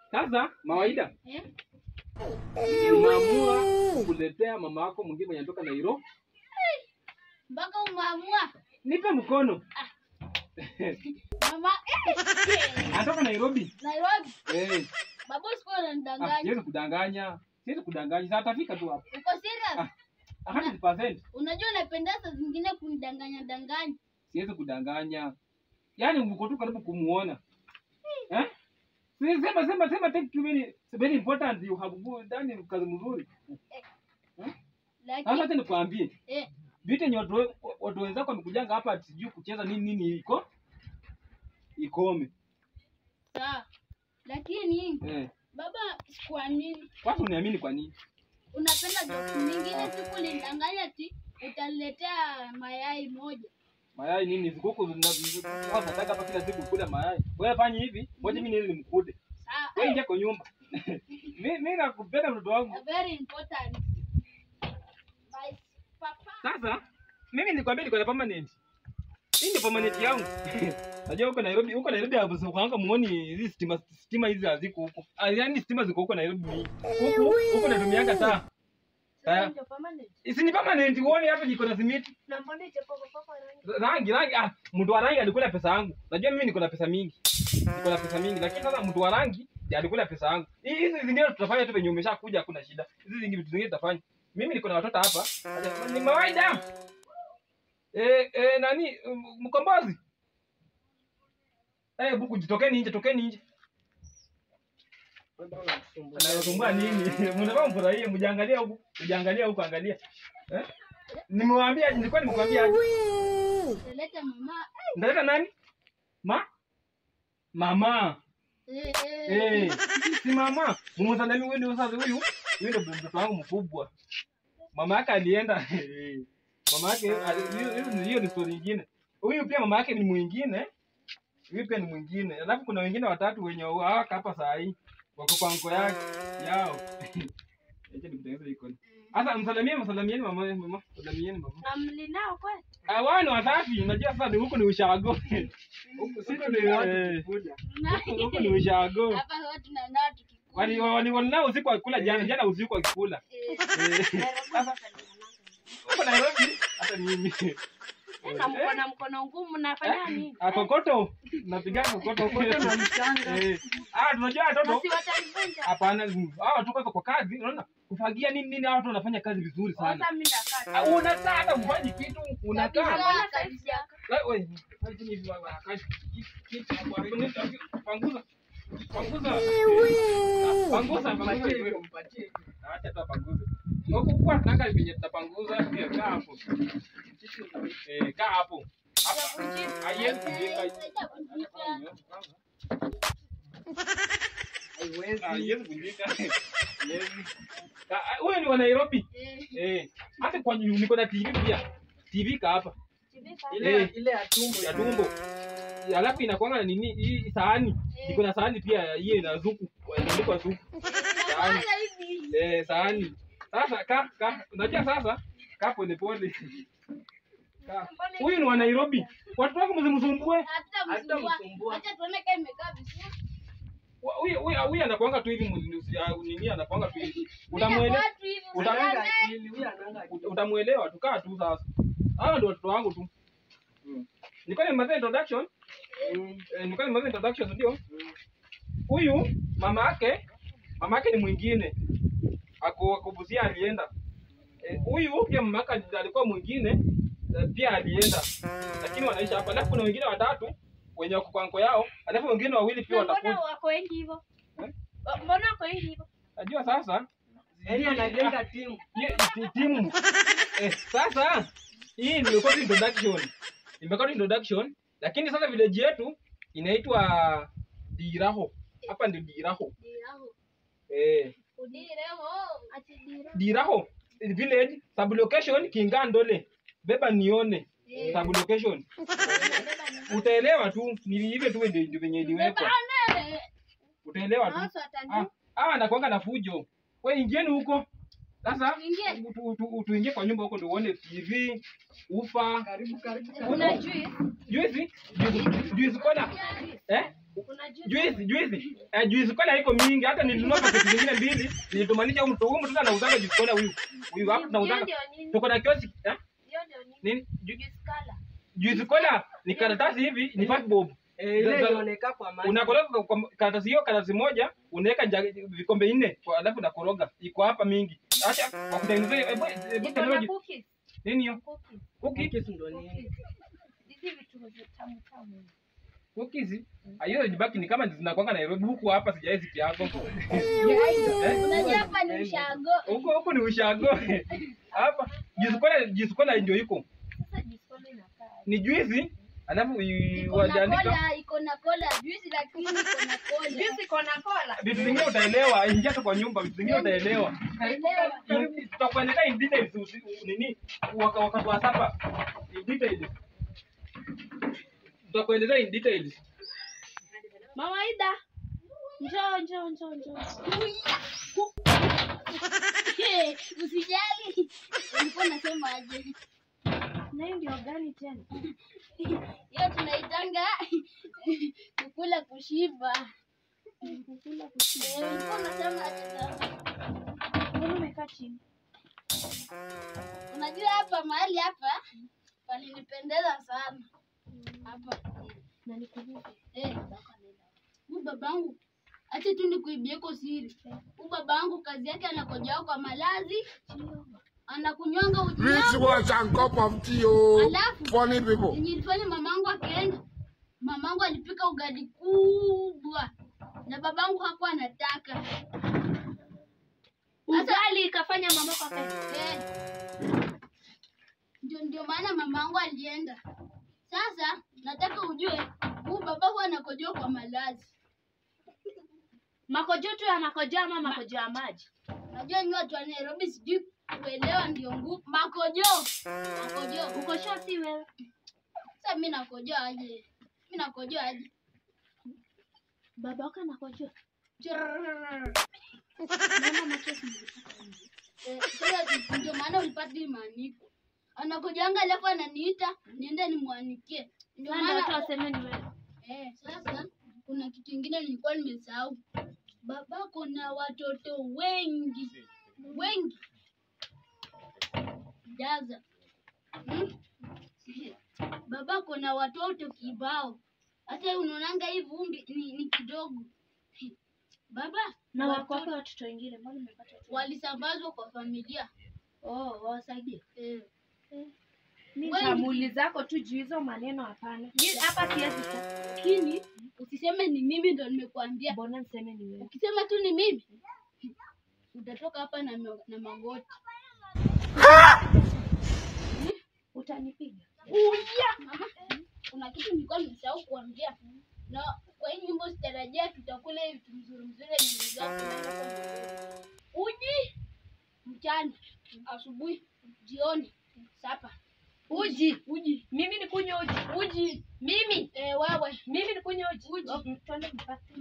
Sasa mawaida Eh? unaamua kuletea mama yako mwingine mwenye anatoka Nairobi. Mpaka umeamua. Nipe mkono. Mama, eh, Anatoka Nairobi. Nairobi. Eh, Babu siku ah, unanidanganya. siwezi kudanganya. Siwezi kudanganya. Sasa atafika tu hapo. Uko serious? Ah, 100%. Unajua unapenda saa zingine kunidanganya danganya. Siwezi kudanganya. Yaani uko tu karibu kumuona. Eh? Si- Sema sema sema take too many very important you have good done kazi mzuri. Sasa Lakini acha nikwambie. eh, Vitu yenye watu we- watu wenzako wamekujanga hapa ati sijui kucheza nini nini iko ikome. sawa. Lakini Eh. baba sikuamini. Kwanza uniamini kwa nini? Unapenda joke nyingine siku nidanganya ati utaniletea mayai moja. Mayai nini? Zikuku zina nataka hapa kila siku kula mayai. Wewe fanya hivi, ngoja mimi niende nimkude. Sawa. Wewe ingia kwa nyumba. Mimi mimi nakupenda mtoto wangu. A very important. Bye. Papa. Sasa mimi nilikwambia niko na permanent. Hii ndio permanent yangu. Najua huko Nairobi, huko Nairobi hapo sio kwanza muone hizi stima stima hizi haziko huko. Ah, Yaani stima ziko huko Nairobi mingi. Huko huko natumianga taa. Taa. Ndio permanent. Isi ni permanent uone hapa niko na simiti. Na mbona ijapokuwa papa rangi? Rangi rangi ah mtu wa rangi alikula pesa yangu. Najua mimi niko na pesa mingi. Niko na pesa mingi lakini sasa mtu wa rangi ndiye alikula pesa yangu. Hii- Hizi zingine tutafanya tu venye umeshakuja hakuna shida. Hizi zingine vitu zingine tutafanya. Mimi niko na watoto hapa. Acha- Ni mawaida. Eh eh nani m- mkombozi? Eh buku jitokeni nje, tokeni nje. Anasumbua nini? Mnataka mfurahie, mjiangalia huku, mjiangalia huku angalia. Eh? Nimewaambia, nilikuwa nimekuambia aje? Utaleta mama. Ndaleta nani? Ma? Mama. Eh, eh. Eh, si mama. Mumsalami huyu ndio sasa huyu. Huyu ndio mtoto wangu mkubwa. Mama yake alienda. eh, Mama yake ali- hiyo- hiyo ni- hiyo ni story nyingine. Huyu pia mama yake ni mwingine. Huyu pia ni mwingine. Alafu kuna wengine watatu wenye hawaka hapa saa hii. Wako kwa mko yake yao. Acha nikutengeneze icon. Sasa msalamie msalamieni mama mama. Msalamieni mama. Amlinao kweli? Ah, wao ni wasafi. Unajua sasa ni huku ni ushago. Huku sisi ni eh, huku- huku ni ushago. Hapa huwa tunanaa tukikula. Wali wali walinao usiku wakikula jana, jana usiku wakikula. Eh, Eh, Sasa huko Nairobi hata mimi. Na mko na mkono ngumu mnafanya nini? Ah, kokoto. Napiga kokoto. Kokoto na mchanga. Eh. Ah, tunajua watoto. Basi watanivunja. Hapana, mm, hao watu kwanza kwa kazi, unaona? Kufagia nini nini hao watu wanafanya kazi vizuri sana. Sasa mimi ndakaa. Ah, Unakaa hata ufanyi kitu, unakaa. Mbona saizi yako? La- we, fanya hivi baba, kazi. Kitu hapo, hapo, nita- Panguza. Panguza. Ah, Panguza, panguza hivi. Acha tu apanguze. Huku kwa tunaka venye tutapanguza, pia kaa hapo. Eh, kaa hapo. Hapa haiwezi kujika. Haiwezi kujika. Haiwezi. Ah, Huyo ni wa Nairobi. eh. Eh, hata kwa nyu- niko na TV pia. TV ka hapa Ile Eh. ile ya tumbo ya tumbo. Alafu inakuanga na nini hii sahani. Iko na sahani pia hiyo ina zuku. Inaandikwa zuku. Sahani. Sasa hivi. Eh, sahani. Sasa ka ka unajua sasa ka pole pole. Ka. Huyu ni wa Nairobi. Watu wako msimsumbue. Hata Hata msumbua. msumbua. Acha tuone kama imekaa vizuri. Wa- Huyu huyu huyu anakuanga tu hivi mzi- ya nini anakuanga tu hivi. Mimi Utamuelewa watu hivi Utamuelewa Ananga usione. akili huyu ananga akili Uta- utamuelewa tukaa tu sasa. Hawa ndio watoto wangu tu. Nilikuwa nimaliza introduction. Mm, Eh, nilikuwa nimaliza introduction ndio. mm. Huyu mama yake mama yake ni mwingine. Ako akubuzia alienda. Eh, Huyu pia mama yake alikuwa mwingine eh, pia alienda. Lakini wanaishi hapa. Alafu kuna wengine watatu wenye wako kwa nko yao, alafu wengine wawili pia Na mbona watakuja. wako wengi hivyo? Eh? Mbona wako wengi hivyo? Najua sasa Yaani anajenga timu. Ye- ti- timu eh, sasa hii nimekuwa tu introduction imekuwa tu introduction lakini sasa village yetu inaitwa diraho hapa ndio diraho Diraho. eh, Udireho. Ati diraho. diraho village sub location kingandole beba nione Eh. sub location utaelewa tu ni hivyo tu ndio ndio venye iliwekwa Bebane. utaelewa tu Hasa ah watajua. ah nakwanga na fujo we ingieni huko sasa Tuingie. tu- tu- tuingie kwa nyumba huko ndio uone tv ufa Karibu karibu. Una juice? juice juice juice kona eh Kuna juice. juice juice eh, juice kola iko mingi hata nilinunua paketi zingine mbili nilitumanisha huyu mtu huyu mtu anauzanga juice kola huyu huyu hapa Hiyo tunauzanga ndio nini? tuko na kioski eh Hiyo ndio nini? nini Ju- Juice color. juice kola ni karatasi hivi ni five bob Eh, ile Sasa- inaoneka kwa maji. unakoroga kwa- kwa karatasi hiyo karatasi moja unaweka jagi- vikombe nne kwa- alafu unakoroga iko hapa mingi acha kwa kutengenezea hebu hebu Iko na tengeneza cookies. nini hiyo Cookies. cookie Cookies ndo nini? Cookies. Hizi vitu tamu tamu. cookies hiyo jibaki ni kama zinakwanga Nairobi huku hapa sijai ziki yako Unajua hapa ni ushago. huko huko ni ushago hapa juice kola juice kola ndio iko Sasa juice color inakaa. ni juice alafu i- Iko na wajaandika kola, iko na kola juice lakini iko na kola. Juice iko na cola. vitu vingine utaelewa ingia tu kwa nyumba vitu vingine utaelewa Elewa. In- tutakueleza in details usi- nini waka- wakati wa sapa in details tutakueleza in details Mawaida. Njoo njoo njoo njoo. Hey, Usijali. Ulikuwa unasema aje? Na hiyo ndio gani tena? Hiyo tunaitanga kukula kushiba. Kukula kushiba. Eh, Ulikuwa unasema aje sasa? Mbona umekaa chini? Unajua hapa mahali hapa palinipendeza sana. Hapa. Na nikuulize. Eh, huyu babangu acha tu nikuibieko siri. Huyu babangu kazi yake anakojao kwa malazi, anakunywanga uji Rich yangu. wash and cup of tea, oh. Alafu Funny people. yenye ilifanya mamangu akaenda, mamangu alipika ugali kubwa na babangu hakuwa anataka. Ugali ikafanya mama kwa kazi. Eh, ndio ndio maana mamangu alienda. Sasa nataka ujue huyu baba huwa anakojoa kwa malazi. Makojo tu ya makojo ama makojo ya maji. Najua nyinyi watu wa Nairobi sijui kuelewa ndio ngumu. Makojo. Makojo. Uko sure si wewe? Sasa mimi nakojoa aje? Mimi nakojoa aje? Baba wako anakojoa. Churr. Naona machozi nilipata nje. Eh, Sasa ndio maana ulipata hii maandiko. Anakojanga alafu ananiita niende nimwanikie. Ndio Sasa ndio watu maana waseme ni wewe. eh, sasa kuna kitu kingine nilikuwa nimesahau. Babako na watoto wengi wengi jaza hmm? Babako na watoto kibao, hata unaonanga hii vumbi ni, ni kidogo baba Na watoto wako wapi watoto wengine? Mbona umepata watoto? walisambazwa kwa familia Oh, wawasaidie. eh. Mimi Wengi. shamuli zako tu juu hizo maneno hapana. Mimi hapa siwezi tu. Lakini usiseme ni mimi ndo nimekuambia. Mbona niseme ni wewe? Ukisema tu ni mimi utatoka hapa na, ma- na magoti. Utanipiga. Mama, kuna kitu nilikuwa nimesahau kuambia, na kwa hii nyumba sitarajia tutakula hivi vitu mzuri mzuri yenye mzuri. Uji mchana, asubuhi, jioni, sapa. Uji. Uji, Mimi nikunywe uji. uji. Mimi. Eh, wewe Mimi nikunywe uji. Uji. Oh, Twende mpaka.